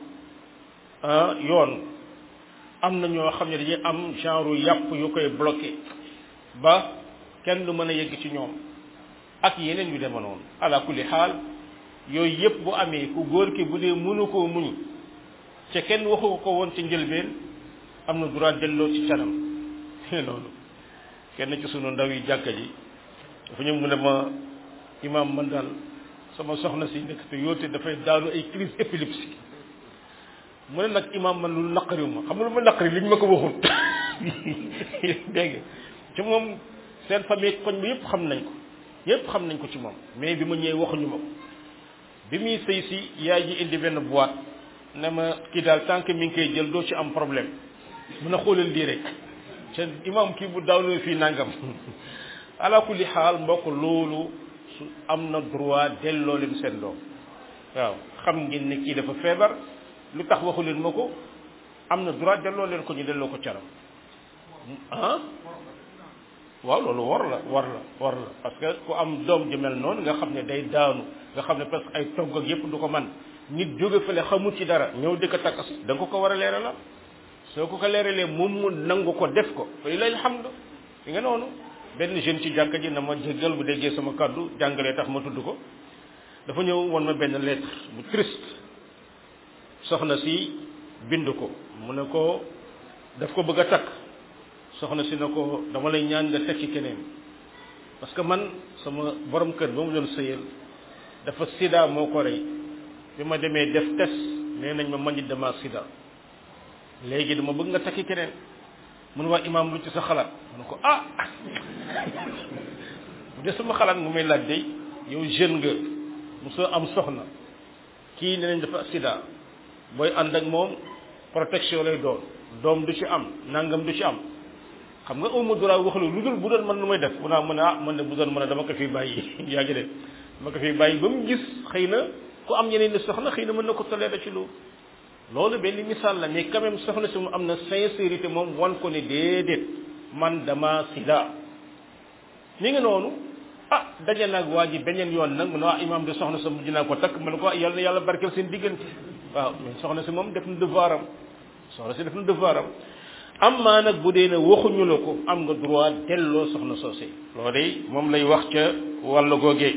yoon am na ñoo xam ne dañuy am genre yàpp yu koy bloqué ba kenn du mën a yegg ci ñoom ak yeneen yu dema noonu ala kulli xaal yooyu yëpp bu amee ku góor ki bu dee mënu koo muñ ca kenn waxu ko woon ci njëlbeen am na droit delloo ci canam noonu kenn ci sunu ndaw yi jàkka ji dafa ñëw mu ne ma imam man daal sama soxna si nekk te yoote dafay daanu ay crise épilepsie mu ne nag imam man lu naqariw ma xam nga lu ma naqari li ñu ma ko waxul dégg ci moom seen famille koñ bi yëpp xam nañ ko yëpp xam nañ ko ci moom mais bi ma ñëwee waxuñu ma ko bi muy sëy si yaay ji indi benn boîte ne ma kii daal tant que mi ngi koy jël doo ci am problème mun a xoolal lii rek te imam kii bu daawloo fii nangam ala kulli xaal mbokk loolu su am na droit delloo leen seen doom waaw xam ngeen ne kii dafa feebar lu tax waxu leen ma ko am na droit delloo leen ko ñu delloo ko caram ah waaw loolu war la war la war la parce que ku am doom ju mel noonu nga xam ne day daanu nga xam ne parce que ay togg ak yépp du ko man nit jóge fële xamul ci dara ñëw di ko takk si da nga ko ko war a leeralal soo ko ko leeralee moom mu nangu ko def ko fay lay alhamdu fi nga noonu benn jeune ci jàkka ji na ma jéggal bu déggee sama kàddu jàngalee tax ma tudd ko dafa ñëw won ma benn lettre bu triste soxna si bind ko mu ne ko daf ko bëgg a takk soxna si na ko dama lay ñaan nga tekki keneen parce que man sama borom kër ba mu doon sëyal dafa sida moo ko rey bi ma demee def test nee nañ ma manit dama sida léegi dama bëgg nga takki keneen mun waa imaam lu ci sa xalaat mu ne ko ah bu dee sama xalaat mu may laaj day yow jeune nga mosoo am soxna kii nee nañ dafa sida booy ànd ak moom protection lay doon doom du ci am nangam du ci am xam nga amu droit wax lu lu dul bu doon mën nu may def mu naa mën a ah man de bu doon mën a dama ko fi bàyyi yaa ngi de dama ko fi bàyyi ba mu gis xëy na ku am ñeneen ni soxna xëy na mën na ko tollee ci loolu loolu benn misaal la mais quand même soxna si mu am na sincérité moom wan ko ne déedéet man dama sida mi ngi noonu ah daje nag waa ji beneen yoon nag mu ne waa imaam de soxna sa mujj naa ko takk man ko yàlla na yàlla barkeel seen diggante waaw mais soxna si moom def na devoir am soxna si def na devoir am am maa nag bu dee ne waxuñu la ko am nga droit delloo soxna soosé loolu day moom lay wax ca wàllu googee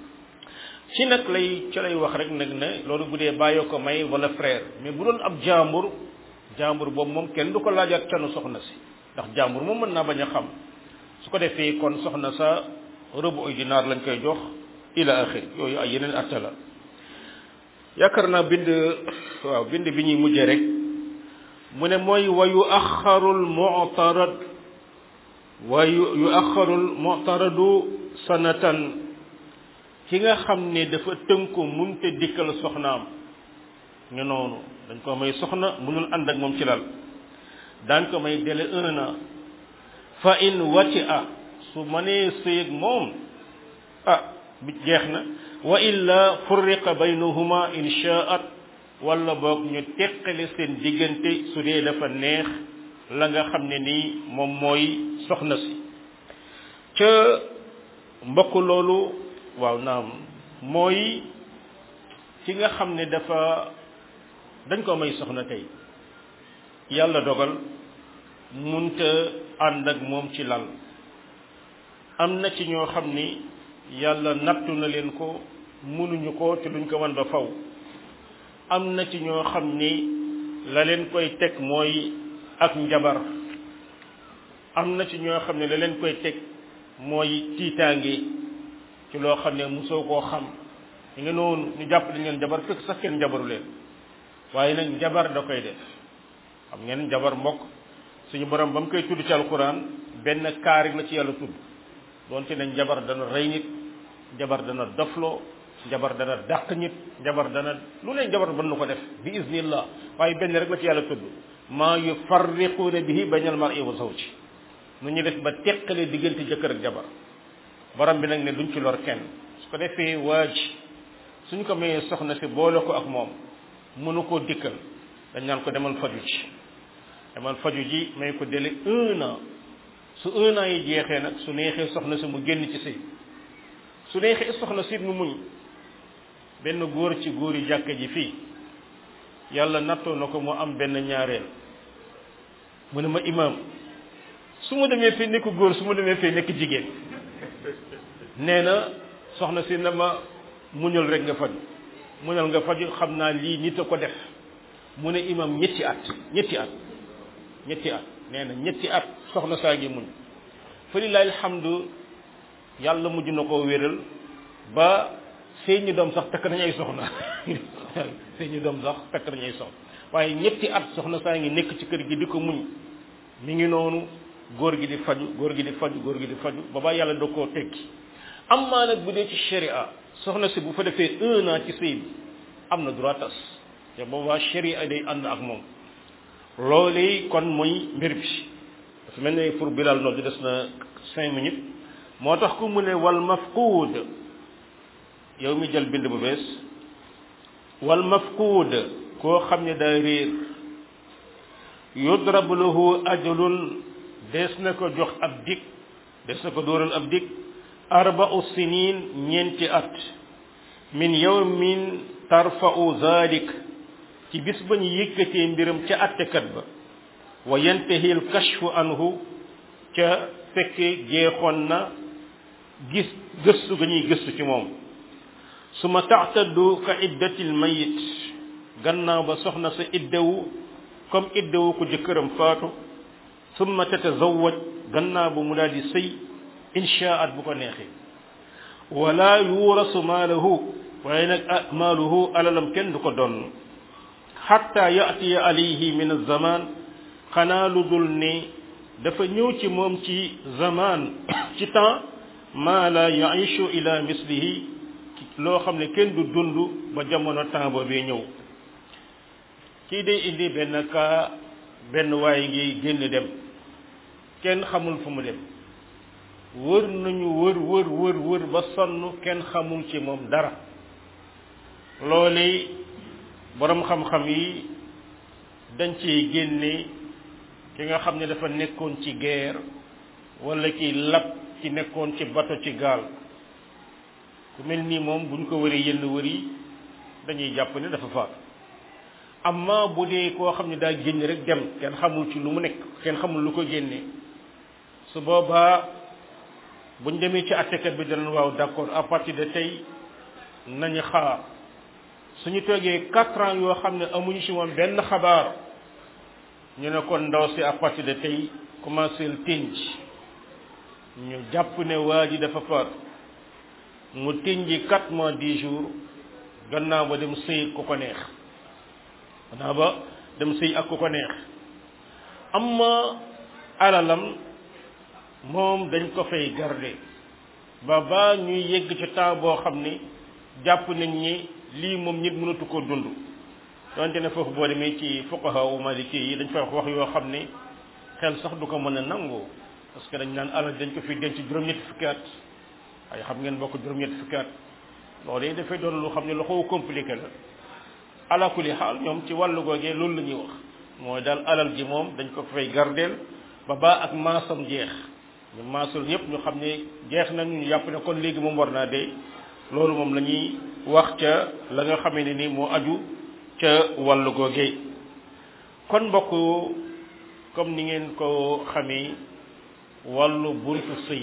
ci nag lay ci lay wax rek nag ne loolu bu dee bàyyoo ko may wala frère mais bu doon ab jàmbur jàmbur boobu moom kenn du ko laajaat canu soxna si ndax jàmbur moom mën naa bañ a xam su ko defee kon soxna sa rëbu ay dinaar lañ koy jox ila axir yooyu ay yeneen atta la yaakaar naa bind waaw bind bi ñuy mujjee rek mu ne mooy wa yu axarul mu'tarad wa yu axarul mu'taradu sanatan ki nga xam ne dafa tënku munte dikkal soxnaam ñu noonu dañ ko may soxna mënul ànd ak moom ci lal daan ko may délai un an fa in wati a su mënee sëyeg moom ah bi jeex na wa illa furriqa baynahuma in shaat wala boog ñu teqale seen diggante su dee dafa neex la nga xam ne nii moom mooy soxna si ca mbokk loolu waaw naam mooy ki nga xam ne dafa dañ ko may soxna tey yàlla dogal munta ànd ak moom ci lal am na ci ñoo xam ni yàlla nattu na leen ko mënuñu ko te duñ ko mën ba faw am na ci ñoo xam ni la leen koy teg mooy ak njabar am na ci ñoo xam ne la leen koy teg mooy tiitaange ci loo xam ne mosoo koo xam ñu nga noonu ñu jàpp dañ leen njabar fekk sax kenn njabaru leen waaye nag njabar da koy def xam ngeen njabar mbokk suñu borom ba mu koy tudd ci alquran benn kaarik la ci yàlla tudd doonte ne njabar dana rey nit njabar dana dofloo njabar dana dàq nit njabar dana lu ne njabar mën na ko def bi iznillah waaye benn rek la ci yàlla tudd maa yufarriquuna bihi baynal mar'i wa zawji nu ñu def ba teqale diggante jëkkër ak jabar borom bi nag ne duñ ci lor kenn su ko defee waaj suñ ko mayee soxna si boole ko ak moom mënu koo dikkal dañ naan ko demal faju ji demal faju ji may ko délai un an su un an yi jeexee nag su neexee soxna si mu génn ci sëy su neexee soxna si mu muñ benn góor ci góor yi jàkka ji fii yàlla nattoo na ko mu am benn ñaareel mu ne ma imaam su ma demee fii nekk góor su ma demee fii nekk jigéen nee na soxna si na ma muñal rek nga faju muñal nga faju xam naa lii nit a ko def mu ne imam ñetti at ñetti at ñetti at nee na ñetti at soxna saa ngi muñ fa lillahi alhamdu yàlla mujj na koo wéral ba sëy ñu doom sax takk nañ ay soxna sëy ñu doom sax takk nañ ay soxna waaye ñetti at soxna saa ngi nekk ci kër gi di ko muñ mi ngi noonu góor gi di faju góor gi di faju góor gi di faju ba yàlla da koo tekki am maa nag bu dee ci sharia soxna si bu fa defee un an ci sëy bi am na droit tas te boobaa sharia day ànd ak moom loolu kon mooy mbir bi dafa mel ne pour bilal noonu des na cinq minutes moo tax ku mu ne wal mafquud yow mi jël bind bu bees wal mafquud koo xam ne daa réer yudrab lahu ajalun des na ko jox ab dig des na ko dóoral ab dig arba'u sinin ñeenti at min yawmin tarfa'u zalik ci bis ba ñu yëkkatee mbiram ca attekat ba wa yantahi al kashfu anhu ca fekke jeexoon na gis gëstu ga ñuy gëstu ci moom suma taxtaddu ka iddatil mayit gannaaw ba soxna sa iddawu comme iddawu ko jëkkëram faatu summa tatazawaj gannaaw bu mu daal di sëy inshaat bu ko neexee wala yuurasu maalahu waaye nag maaluhu alalam kenn du ko doon xatta yaatiya alayhi min alzaman xanaa lu dul ne dafa ñëw ci moom ci zaman ci temps maa la yaishu ila mislihi loo xam ne kenn du dund ba jamono temps boobee ñëw kii day indi benn kaa benn waay ngi génn dem kenn xamul fu mu dem wër nañu wër wër wër wër ba sonn kenn xamul ci moom dara loole boroom xam-xam yi dañ ciy génne ki nga xam ne dafa nekkoon ci guerre wala ki lab ci nekkoon ci bato ci gaal ku mel nii moom buñ ko wëree yenn wër yi dañuy jàpp ne dafa faatu amma bu dee koo xam ne daa génn rek dem kenn xamul ci lu mu nekk kenn xamul lu ko génne su boobaa buñ demee ci attekat bi danañ waaw d'accord à partir de tey nañu xaar suñu toogee quatre ans yoo xam ne amuñu ci moom benn xabaar ñu ne kon ndaw si à partir de tey commencé le tinj ñu jàpp ne waa ji dafa faatu mu tinji quatre mois dix jours gannaaw ba dem sëy ku ko neex gannaaw ba dem sëy ak ku ko neex amma alalam moom dañ ko fay garder ba ba ñuy yegg ci temps boo xam ni jàpp nañ ni lii moom nit mënatu ko dund donte ne foofu boo demee ci fuqaha u maliki yi dañ fay wax wax yoo xam ni xel sax du ko mën a nangu parce que dañ naan alal dañ ko fi denc juróom-ñetti fukki at ay xam ngeen bokk juróom-ñetti fukki at loolu yi dafay doon lu xam ne lu xaw compliqué la ala kulli xaal ñoom ci wàllu googee loolu la ñuy wax mooy daal alal ji moom dañ ko fay gardeel ba baa ak maasam jeex ñu maasul ñëpp ñu xam ne jeex nañu ñu yàpp ne kon léegi moom war naa dee loolu moom la ñuy wax ca la nga xamee ne ni moo aju ca wàllu googee kon mbokk comme ni ngeen ko xamee wàllu buntu sëy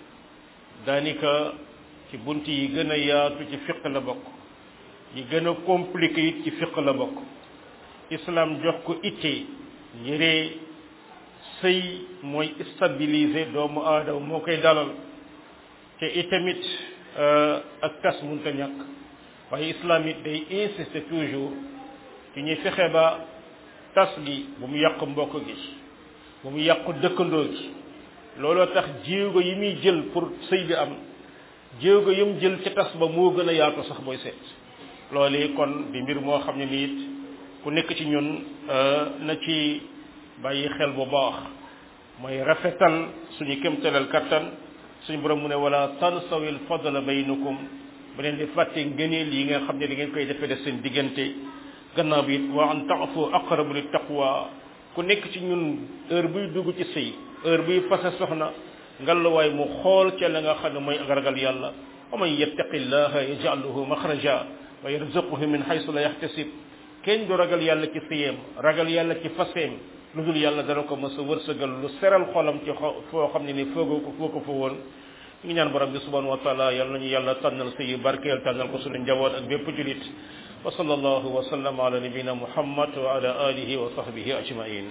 daanaka ci bunt yi gën a yaatu ci fiq la bokk yi gën a compliqué it ci fiq la bokk islam jox ko itte njëree sëy mooy stabiliser doomu aadama moo koy dalal te itamit ak tas munta ñàkk waaye islam it day insister toujours ci ñuy fexe ba tas gi bu mu yàq mbokk gi bu mu yàq dëkkandoo gi looloo tax jéego yi muy jël pour sëy bi am jéego yum jël ci tas ba moo gën a yaatu sax booy seet loolee kon di mbir moo xam ne nii it ku nekk ci ñun na ci bàyyi xel bu baax mooy rafetal suñu kémtalal kattan suñu borom mu ne wala tansawil fadla baynakum bu leen di fàtte ngëneel yi nga xam ne da ngeen koy defee def seen diggante gannaaw bi it wa an taafu aqrabu li taqwa ku nekk ci ñun heure buy dugg ci sëy heure buy fase soxna ngallaawaay mu xool ca la nga xam ne mooy ak ragal yàlla wa man yattaqi llaha yaj'al lahu maxraja wa yarzuquhu min haythu la yahtasib kenn du ragal yàlla ci sëyeem ragal yàlla ci faseem lu dul yàlla dana ko mës a wërsëgal lu seral xolam ci foo xam ne ni foogoo ko foo ko fa woon ñu ngi ñaan borom bi subhanahu wa taala yàlla nañu yàlla tànnal sëyi barkeel tànnal ko suñu njaboot ak bépp julit wa sallallahu wa sallam ala nabina muhammad wa ala alihi wa sahbihi ajmain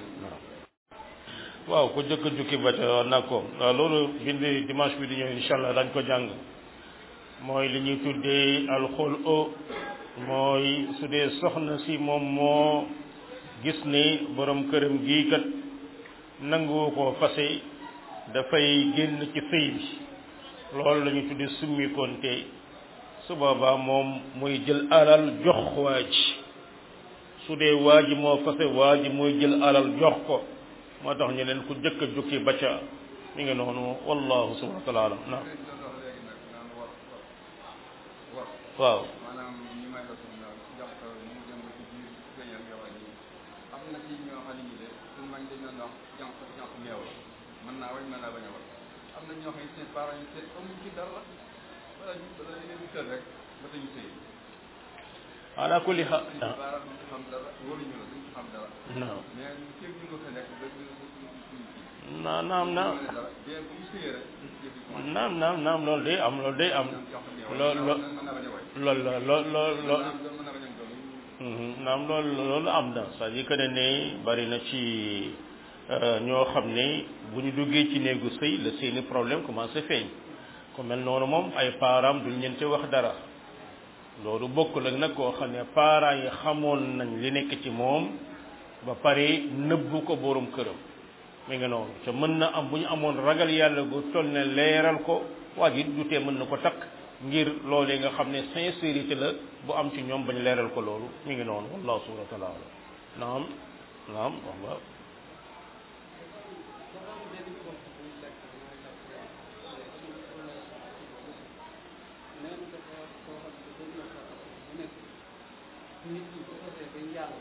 waaw ku jëkk jukki ba ca nag ko waaw loolu bind dimanche bi di ñëw insha allah dañ ko jàng mooy li ñuy tuddee alxol o mooy su dee soxna si moom moo gis ni borom këram gii kat nangu ko fase dafay génn ci sëy bi loolu la ñuy tuddee summi konte su boobaa moom mooy jël alal jox waa ji su dee waa ji moo fase waa ji mooy jël alal jox ko moo tax ñu leen ku jëkk a jukki ba ca mi ngi noonu wallahu subhanahu wa taala alam naam waaw maanaam ñi may la suñu naan jox ko mu dem ba ci biir gëñal yow ak yi am na ci ñoo xam ne ñi de suñu mag dañ doon wax jànq jànq meew la mën naa wañ mën naa bañ a wañ am na ñoo xam ne seen parents yi seen amuñ ci dara wala ñu wala ñu leen tël rek ba dañu sëy ala kulli xaal seen parents duñ ci xam dara wóoluñu la duñ ci xam dara non mais képp ñu nga fa nekk ba ñu suñu kii naam naam naam mën a dara bien bu ñu sëyee rek yëf yi commencé naam naam naam loolu day am loolu day am jànq meew lool la lool mën naa bañ a wañ loolu la lool lool lool naam mën naa bañ a doon Mhm, naam loolu loolu am na c'est-à-dire que ne ne bari na ci ñoo xam ne bu ñu duggee ci néegu sëy la seeni problème commencé feeñ ku mel noonu moom ay parents duñ leen ci wax dara loolu bokkul ak nag koo xam ne parents yi xamoon nañ li nekk ci moom ba pare nëbbu ko borom këram mi ngi noonu te mën na am bu ñu amoon ragal yàlla gu toll ne leeral ko waa ji du tee mën na ko takk ngir loolee nga xam ne sincérité la bu am ci ñoom bañ leeral ko loolu mi ngi noonu wallahu subhanahu wa taala naam naam wallah nit ki bu xasee ba njàll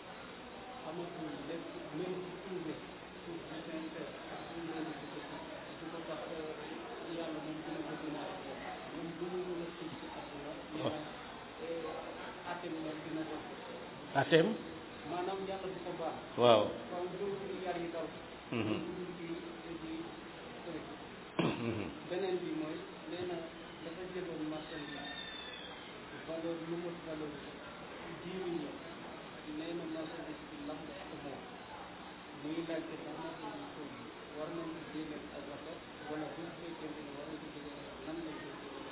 amatul lépp même bu tuubee tuub bi sincère ak suñu leen ci ko su ko tax yàlla moom dina ko dina ak moom bu mu mën a tuub ci àdduna mais atem moom dina ko atem maanaam yàlla du ko baax waaw waaw loolu yar yi daw Mhm. loolu di di sori beneen bi mooy nee na dafa jëloon marchandise valeur lu mot valeur dix millions nee na marchandise bi lam ko moom muy laajte ndax marchandise boobu war nañ ko génneel azaka wala bu fekkente ne war nañ ko génneel azaka nan lañ ko génneel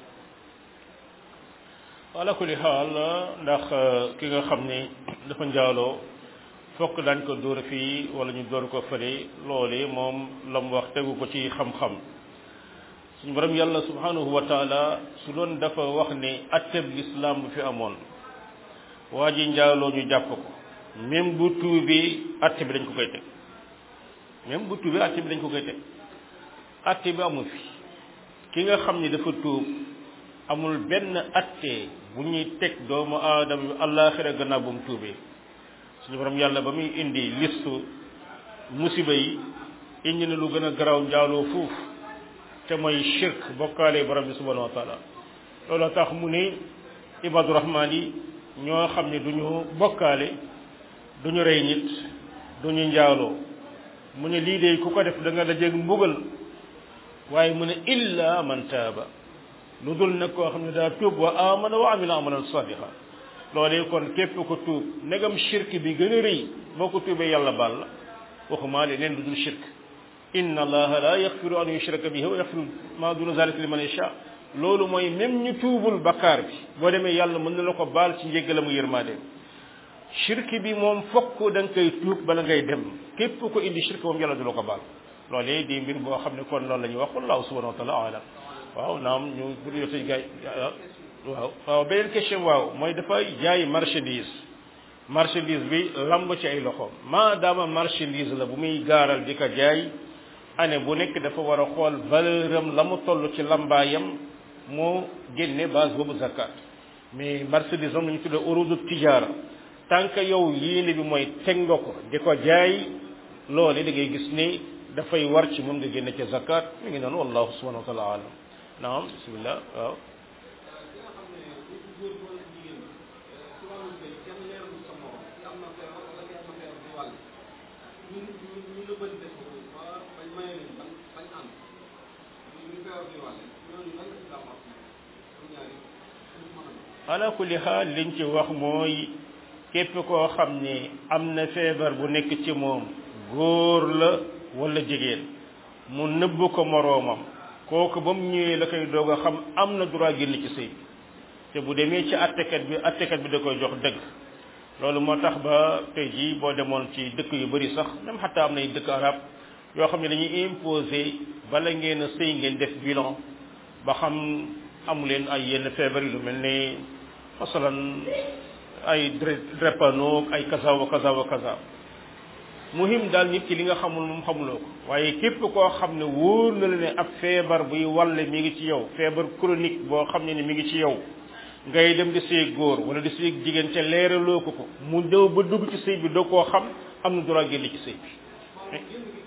azaka ala kulli xaal ndax ki nga xam ne dafa njaaloo fokk dañ ko dóor fii wala ñu dóor ko fële loole moom la mu wax tegu ko ci xam-xam suñu borom yàlla subhanahu wa taala su doon dafa wax ne atteb lislaam bu fi amoon waa ji njaaloo ñu jàpp ko même bu tuubee atte bi dañ ko koy teg même bu tuubee atte bi dañ ko koy teg atte bi amul fi ki nga xam ne dafa tuub amul benn atte bu ñuy teg doomu aadama bi àllaaxira gannaaw bu mu tuubee suñu borom yàlla ba muy indi listu musiba yi indi na lu gën a garaaw njaaloo fuuf te mooy shirk bokkaale borom bi subhanahu wa taala loolu tax mu ne ibadu rahmaan yi ñoo xam ne duñu bokkaale duñu rey nit duñu njaaloo mu ne lii de ku ko def da nga dajeeg mbugal waaye mu ne illa man taaba lu dul nag koo xam ne daa tuub wa amana wa amila amalan sadiqa loolee kon képp ko tuub negam shirk bi gën a rëy boo ko tuubee yàlla baal la waxumaa leneen lu dul shirk inna allaha la yaxfiru an yushraka bihi wa yaxfiru ma duna zalika liman yasha loolu mooy même ñu tuubul bakkaar bi boo demee yàlla mën na la ko baal ci njéggalamu yërmaande shirk bi moom fokk da nga koy tuub bala ngay dem képp ko indi shirk moom yàlla du la ko baal loolee di mbir boo xam ne kon loolu la ñuy wax wallahu subhanahu wa taala alam waaw naam ñu pour yotay gaay waaw waaw beneen question waaw mooy dafa jaay marchandise marchandise bi lamb ci ay loxoom maadaama marchandise la bu muy gaaral di ko jaay année bu nekk dafa war a xool valeur am la mu toll ci lambaayam moo génne base boobu zakat mais marchandise am la ñu tuddee urudu tijaara tant que yow yéene bi mooy teg nga ko di ko jaay loole da ngay gis ni dafay war ci moom nga génne ca zakat mi ngi noonu wallahu subhanahu wa taala alam naam bismillah waaw ala kulli xaal liñ ci wax mooy képp koo xam ne am na feebar bu nekk ci moom góor la wala jigéen mu nëbb ko moroomam kooku ba mu ñëwee la koy doog a xam am na droit génn ci sëy te bu demee ci attekat bi attekat bi da koy jox dëgg loolu moo tax ba tey jii boo demoon ci dëkk yu bari sax même xataa am nay dëkk arab yoo xam ne dañuy imposer bala ngeen a sëy ngeen def bilan ba xam amu leen ay yenn feebar yu lu mel ne masalan ay drépano ay kaza wa kaza wa kaza muhim daal nit ki li nga xamul moom xamuloo ko waaye képp koo xam ne wóor na la ne ab feebar buy walle mi ngi ci yow feebar chronique boo xam ne ni mi ngi ci yow ngay dem di sëy góor wala di sëy jigéen te leeraloo ko ko mu ñëw ba dugg ci sëy bi doo koo xam am na droit génn ci sëy bi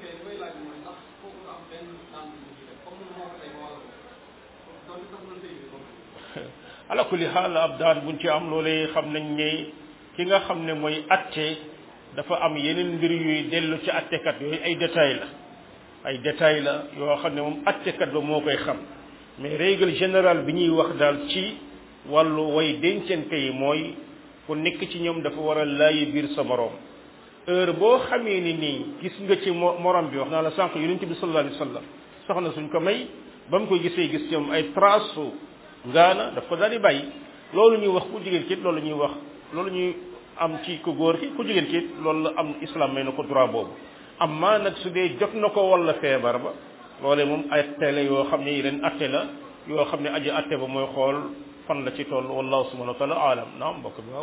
ala kulli xaal ab daan buñ ci am loolee xam nañ ne ki nga xam ne mooy atte dafa am yeneen mbir yuy dellu ci attekat yooyu ay détails la ay détails la yoo xam ne moom attekat ba moo koy xam mais règle générale bi ñuy wax daal ci wàllu way dencante yi mooy ku nekk ci ñoom dafa war a laayi biir sa moroom heure boo xamee ni nii gis nga ci mo morom bi wax naa la sànq yonent bi sallallahu alayhi wa sallam soxna suñ ko may ba mu ko gisee gis ci moom ay trace su ngaana daf ko daal di bàyyi loolu ñuy wax ku jigéen ki loolu ñuy wax loolu ñuy am ci ku góor ki ku jigéen ki loolu la am islam may na ko droit boobu amma nag su dee jot na ko walla feebar ba loolee moom ay atte la yoo xam ne yeneen atte la yoo xam ne aji atte ba mooy xool fan la ci toll wallahu subhanahu wa taala alam naam mbokk bi waaw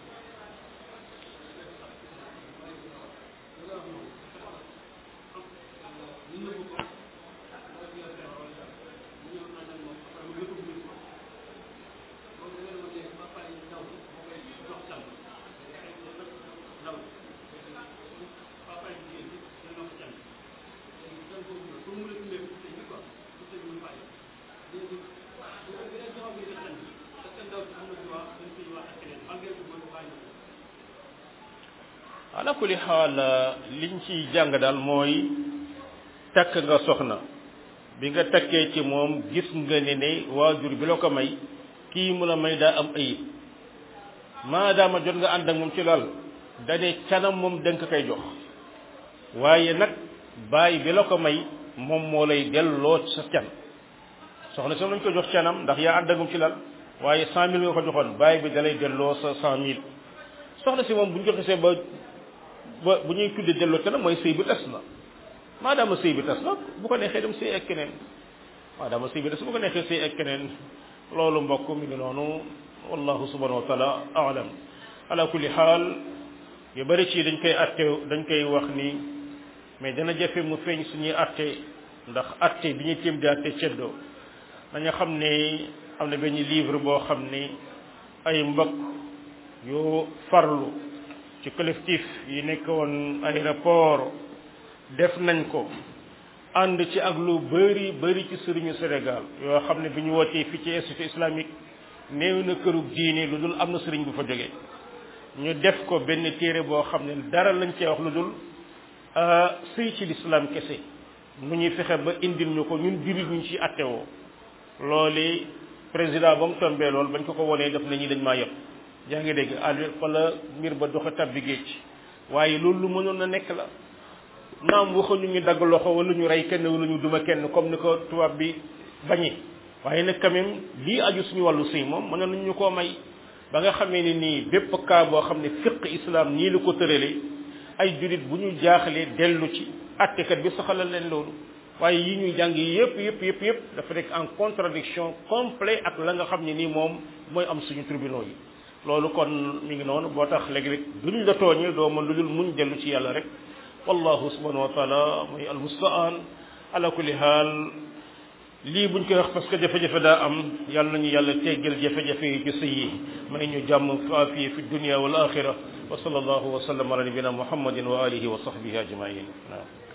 ala kulli xaal liñ ci jàng daal mooy takk nga soxna bi nga takkee ci moom gis nga ne ne waajur bi la ko may kii mu la may daa am ayib maadaama jot nga ànd ak moom ci lal dane canam moom danga koy jox waaye nag baay bi la ko may moom moo lay delloo sa can soxna si lañ ko jox canam ndax yaa ànd ak moom ci lal waaye cent mille nga ko joxoon baay bi dalay delloo sa cent mille soxna si moom bu ñu ko xisee ba ba bu ñuy tudde delloo canam mooy sëy bi tas na maadaama sëy bi tas na bu ko neexee dem sëy ak keneen maadaama sëy bi tas bu ko neexee sëy ak keneen loolu mbokk mi ngi noonu wallahu subhanahu wa taala alam ala kulli xaal yu bëri ci dañ koy atte dañ koy wax ni mais dana jafe mu feeñ suñuy atte ndax atte bi ñu tiim di atte ceddoo dañu xam ne am na benn livre boo xam ni ay mbokk yu farlu ci collectif yi nekk woon aéroport def nañ ko ànd ci ak lu bëri bëri ci sëriñu Sénégal yoo xam ne bi ñu wootee fii ci institut islamique néew na kërug diine lu dul am na sëriñ bu fa jógee ñu def ko benn téere boo xam ne dara lañ cee wax lu dul sëy ci l'islam kese nu ñuy fexe ba indil ñu ko ñun jullit ñu ci attewoo loolu président ba mu tombee loolu bañ ko ko wonee def nañu dañ maa yëpp yaa ngi dégg àll wala mbir ba doxa tabbi géej waaye loolu lu mënoon na nekk la naam waxuñu ñu dagg loxo wala ñu rey kenn wala ñu duma kenn comme ni ko tubaab bi bañee waaye nag quand même lii aju suñu wàllu sëy moom mën nañu ñu koo may ba nga xamee ne nii bépp cas boo xam ne fiq islam nii la ko tëralee ay jurit bu ñu jaaxlee dellu ci attekat bi soxalal leen loolu waaye yi ñuy jàng yëpp yëpp yëpp yëpp dafa nekk en contradiction complet ak la nga xam ne nii moom mooy am suñu tribunaux yi loolu kon mi ngi noonu boo tax léegi-léeg duñ la tooñee doo mën lu dul muñ dellu ci yàlla rek wallahu subhanahu wa taala mooy almustaan ala kulli haal lii buñ koy wax parce que jafe-jafe daa am yàlla nañu yàlla teggal jafe-jafe yi ci sëy yi may ñu jàmm faafiye fi dunia wal axira wa sallallahu wa sallam ala nabina muhammadin wa alihi wa sahbihi ajmain waaw